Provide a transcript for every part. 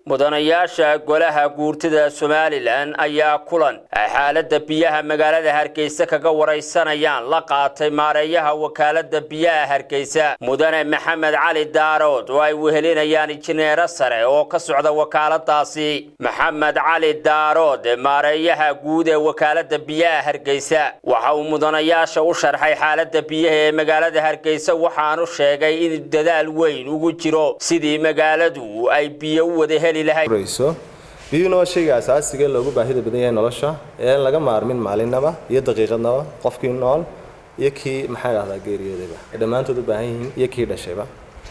mudanayaasha golaha guurtida somalilan ayaa kulan ay xaalada biyaha magaalada hargeysa kaga waraysanayaan la qaatay maareeyaha wakaalada biyaha hargeysa mudane maxamed cali daarood oo ay wehelinayaan injineero sare oo ka socda wakaaladaasi maxamed cali daarood maareeyaha guud ee wakaalada biyaha hargeysa waxa uu mudanayaasha u sharxay xaalada biyaha ee magaalada hargeysa waxaanu sheegay in dadaal weyn ugu jiro sidii magaaladu ay biyo u wada heli biyuhuna waa shayga asaasiga loogu baahida badan yahay nolosha ee aan laga maarmin maalinaba iyo daqiiqadnaba qofkii nool iyo kii maxaa dhahdaa geeriyoodayba ay dhammaantood u baahan yihiin iyo kii dhashayba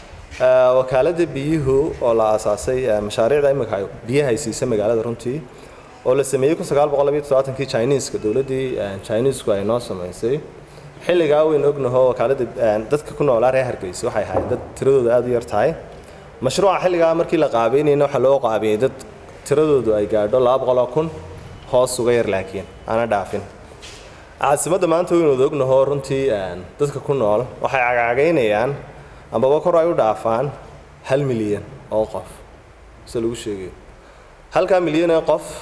wakaalada biyuhu oo la aasaasay mashaariicda imika biyaha ay siisa magaalada runtii oo la sameeyey kun sagaal boqol labiyo toddobaatanki chineeska dowladdii chineesku ay noo samaysay xilligaa weyn ognaho wakaalada dadka ku noolaa reer hargeysa waxay ahayd dad tiradooda aada u yar tahay mashruuca xilligaa markii la qaabeynayna waxaa loo qaabiyey dad tiradoodu ay gaadho laba boqoloo kun hoos uga yar laakiin aana dhaafin caasimadda maanta waynu wada ognaho runtii dadka ku nool waxay cagcagaynayaan ambaba kor ay u dhaafaan hal milyan oo qof se lagu sheegayo halkaa milyan ee qof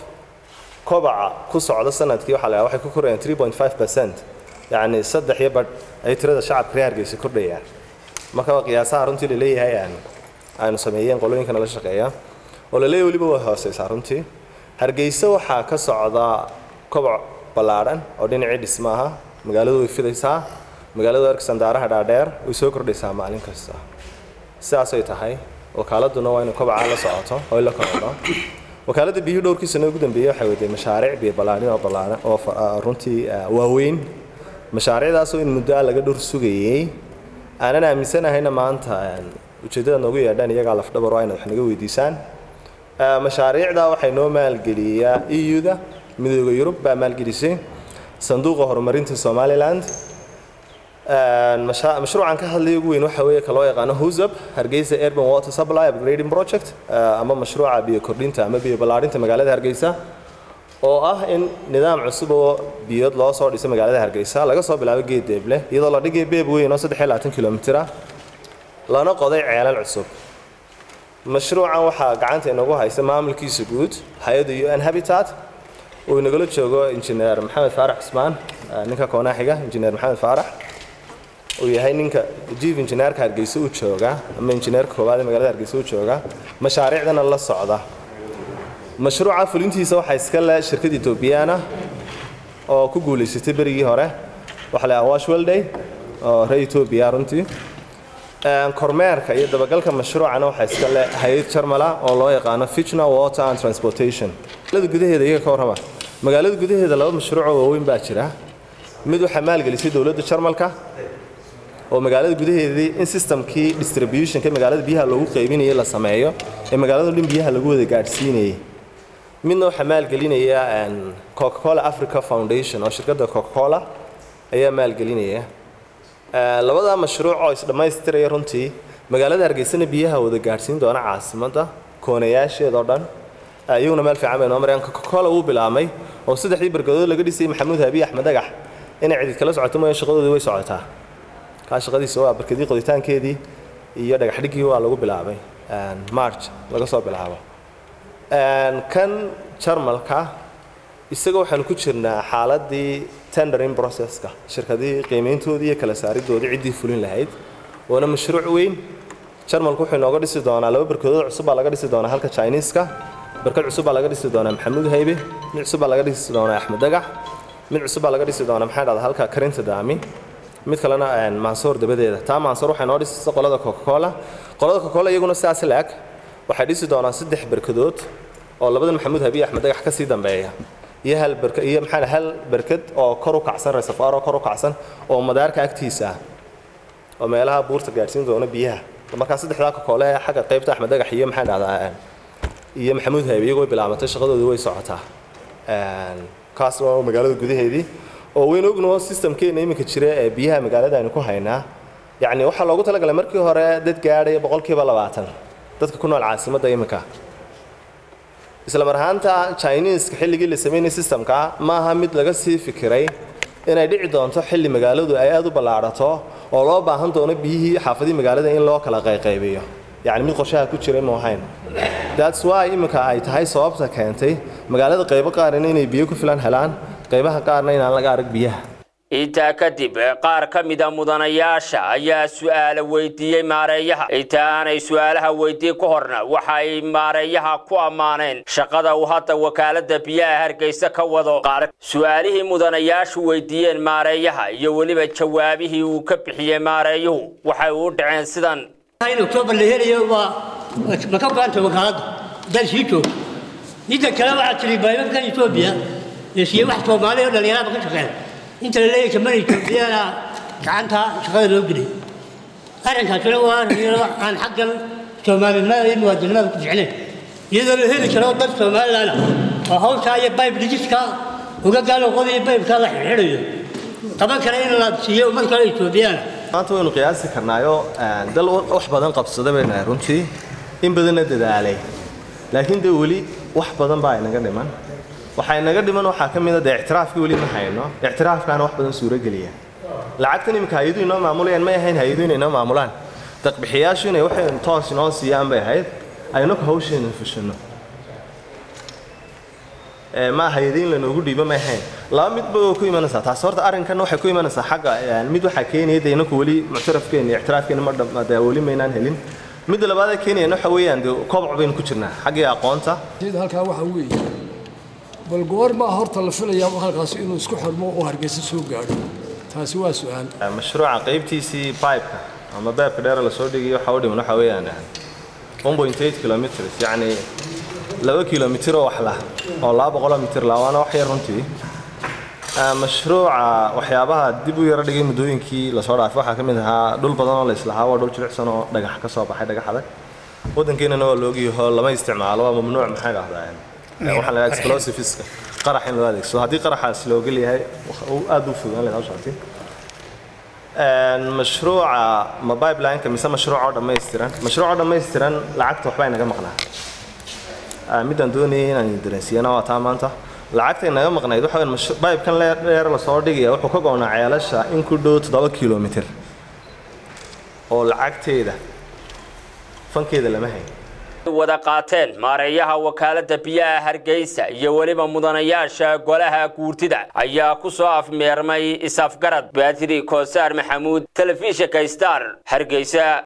kobaca ku socda sanadkii waxaa la waxay ku korayaan three point five percent yacni saddex iyo badh ay tirada shacabka reer hargeysa kordhayaan marka qiyaasaha runtii laleeyahay aynu sameeyeen qolooyinka nala shaqeeya oo laleeyahy weliba waa hooseysaa runtii hargeysa waxaa ka socda koboc ballaadhan oo dhinacii dhismaaha magaaladu way fidaysaa magaaladu arkisandaaraha dhaadheer way soo kordhaysaa maalin kasta sidaasay tahay wakaaladuna waa inay kobocaa la socoto oo la korodho wakaaladda biyuhu dhowrkii sano ugu dambeeyey waxay waday mashaariic biyo ballaadhin oo ballaadhan oo runtii waaweyn mashaariicdaasoo in muddo ah laga dhur sugayey aanan aaminsanahayna maanta ujeeddada noogu yeedhaan iyagaa lafdhabar waa inaad wax naga weydiisaan mashaariicda waxay noo maalgeliyaa eu-da midooda yurub baa maalgelisay sanduuqa horumarinta somaliland mashruucan ka hadlaya ugu weyn waxa weeye ka loo yaqaano husab hargeysa urban water supply upgrading project ama mashruuca biyo kordhinta ama biyo ballaadhinta magaalada hargeysa oo ah in nidaam cusub oo biyood loo soo dhiso magaalada hargeysa laga soo bilaabo geed deeble iyadoo la dhigay beeb weyn oo saddex iyo labaatan kilomitir ah lana qoday ceelal cusub mashruucan waxaa gacanta inagu haysa maamulkiisa guud hay-adda u n habitat uu inagala joogo injineer maxamed faarax cusmaan ninka koonaaxiga injineer maxamed faarax uu yahay ninka jief injineerka hargeysa u jooga ama injineerka koowaad ee magaalada hargeysa u jooga mashaariicdana la socda mashruuca fulintiisa waxaa iska le shirkad etoobiyana oo ku guulaysatay berigii hore waxaa la awash welday oo reer etoobiya runtii kormeerka iyo dabagalka mashruucana waxaa iska le hay-ad jarmala oo loo yaqaano fitna water and transportation magaalada gudaheeda iyaga ka warrama magaalada gudaheeda laba mashruucoo waaweyn baa jira mid waxaa maalgelisay dowladda jarmalka oo magaalada gudaheedii in systemkii distributionka magaalada biyaha loogu qaybinayay la sameeyo ee magaalada dhan biyaha lagu wada gaadhsiinayay midna waxaa maalgelinaya coca-cola africa foundation oo shirkadda coca-cola ayaa maalgelinaya labadaa mashruuc oo isdhammaystiraya runtii magaalada hargeysana biyaha wada gaadhsiin doona caasimadda koonayaasheedao dhan iyaguna meel fiican bay noo marayaan coca-cola wuu bilaabmay oo saddexdii barkadood laga dhisay maxamuud habiy axmed dagax inay cidid kala socoto mooya shaqadoodii way socotaa kaa shaqadiisa waa barkadii qoditaankeedii iyo dhagaxdhiggii waa lagu bilaabay march laga soo bilaabo kan jarmalka isaga waxaanu ku jirnaa xaaladii tendering processka shirkadihii qiimayntoodii iyo kala saaridoodii ciddii fulin lahayd waana mashruuc weyn jarmalku wuxuu inooga dhisi doonaa laba barkadood cusub baa laga dhisi doonaa halka chineeska barkad cusub baa laga dhisi doonaa maxamuud haybe mid cusub baa laga dhisi doonaa axmed dagax mid cusub baa laga dhisi doonaa maxaa dhahda halka karinta daami mid kalena mansoor dabadeeda taa mansoor waxay noo dhisaysa qolada coca-cola qolada coca-cola iyaguna sidaas laag waxay dhisi doonaan saddex barkadood oo labadan maxamuud habiy axmed dagax ka sii dambeeya iyo hal barka iyo maxaa hal barkad oo kor u kacsan reservoir oo kor u kacsan oo madaarka agtiisa ah oo meelaha buurta gaadhsiin doona biyaha markaa saddexdaa kokoole ee xagga qaybta axmed dagax iyo maxaa dhahdaa iyo maxamuud haybe iyagoo bilaabatay shaqadoodii way socotaa kaas waa magaalada gudaheedii oo weyn ogno systemkeena iminka jira ee biyaha magaalada aynu ku haynaa yacni waxaa loogu talagalay markii hore dad gaadhaya boqolkiiba labaatan dadka ku nool caasimadda iminka isla mar ahaanta chineeska xilligii la sameynayay systemka ma aha mid laga sii fikiray inay dhici doonto xilli magaaladu ay aada u ballaadhato oo loo baahan doono biyihii xaafadii magaalada in loo kala qayqaybiyo yacni mid qorshaha ku jiray ma ahayn that's why iminka ay tahay sababta keentay magaalada qaybo qaarina inay biyo ku filan helaan qaybaha qaarna inaan laga arag biyaha intaa kadib qaar ka mida mudanayaasha ayaa su'aala weydiiyey maareeyaha inta aanay su'aalaha weydiin ka horna waxa ay maareeyaha ku ammaaneen shaqada uu hadda wakaalada biyaha hargeysa ka wado qaar su'aalihii mudanayaashu weydiiyeen maareeyaha iyo weliba jawaabihii uu ka bixiyey maareeyuhu waxay u dhaceen sidan in octoobar la helayo waa ma ka go-anta wakaaladda dal sii joogto midda kale waxaa tiri baybabkan etoobiya ee siiye wax soomaali oo dhalinyarada ka shaqeeya inta la leeyahay kamana etoobiyana gacanta shaqada loo gelay arrinkaasina waa dhalinyaro aan xaggan soomaalinimada iyo muwaadinimada ku ficnayn iyadoo la heli karo dad somalilan oo hawshaa iyo bayb dhijiska uga gaaloqoda iyo baybkaa la xidhiidhayo taban kale in la siiyo ummad kale etoobiyana maanta waynu qiyaasi karnaayo dal wax badan qabsada bay nahay runtii in badanna dadaalay laakiin dee weli wax badan baa inaga dhiman waxaa inaga dhiman waxaa ka mid a dee ictiraafkii weli ma hayno ictiraafkaana wax badan suurogeliya lacagtan iminka hay-aduhu inoo maamulayaan may ahayn hay-aduhu inay inoo maamulaan daqbixiyaashu inay waxay toos inoo siiyaan bay ahayd aynaku hawsheena fushano ma hay-adiin lanoogu dhiibo ma ahayn laba midba oo ku imanaysaa taas horta arrinkan waxay ku imanaysaa xagga mid waxaa keenaya dee inaku weli muctarafkeena iyo ictiraafkeena ma dham dee weli maynaan helin midda labaad ee keenayana waxa weeyaan dee koboc baynu ku jirnaa xaggii aqoonta sida halkaa waxaa weeye bal goormaa horta la filayaa halkaasi inuu isku xirmo oo hargeysa soo gaadho taasi waa su-aal mashruuca qaybtiisii pipeka ama beebka dheer lasoo dhigayo waxa u dhiman waxa weeyaan 1.8 kilometers yacni laba kilomitir oo wax lah oo laba boqoloo mitir lah waana wax yar runtii mashruuca waxyaabaha dib u yaro dhigay muddooyinkii lasoo dhaafay waxaa ka mid ahaa dhul badan oo la islahaa waa dhul jilicsan oo dhagax ka soo baxay dhagax adag waddankeenana waa loogiyaho lama isticmaalo waa mamnuuc maxay dhahdaa waxaa la explosiveska qarax in loo adeegsado haddii qaraxaas loo gel yahay aad u fogaan leed hawshaasi mashruuca ma pipelineka mise mashruuc oo dhammaystiran mashruuc oo dhammaystiran lacagta waxbaa inaga maqnaa midaan doonayay inaan dareensiiyana waa taa maanta lacagta inaga maqnayd waxa weyn pipekan dheer lasoo dhigaya wuxuu ka go'naa ceelasha in ku dhow toddoba kilomitir oo lacagteeda fankeeda lama hayn wada qaateen maareeyaha wakaalada biyaha hargeysa iyo weliba mudanayaasha golaha guurtida ayaa ku soo afmeermay isafgarad baatiri koosaar maxamuud telefishinka star hargeysa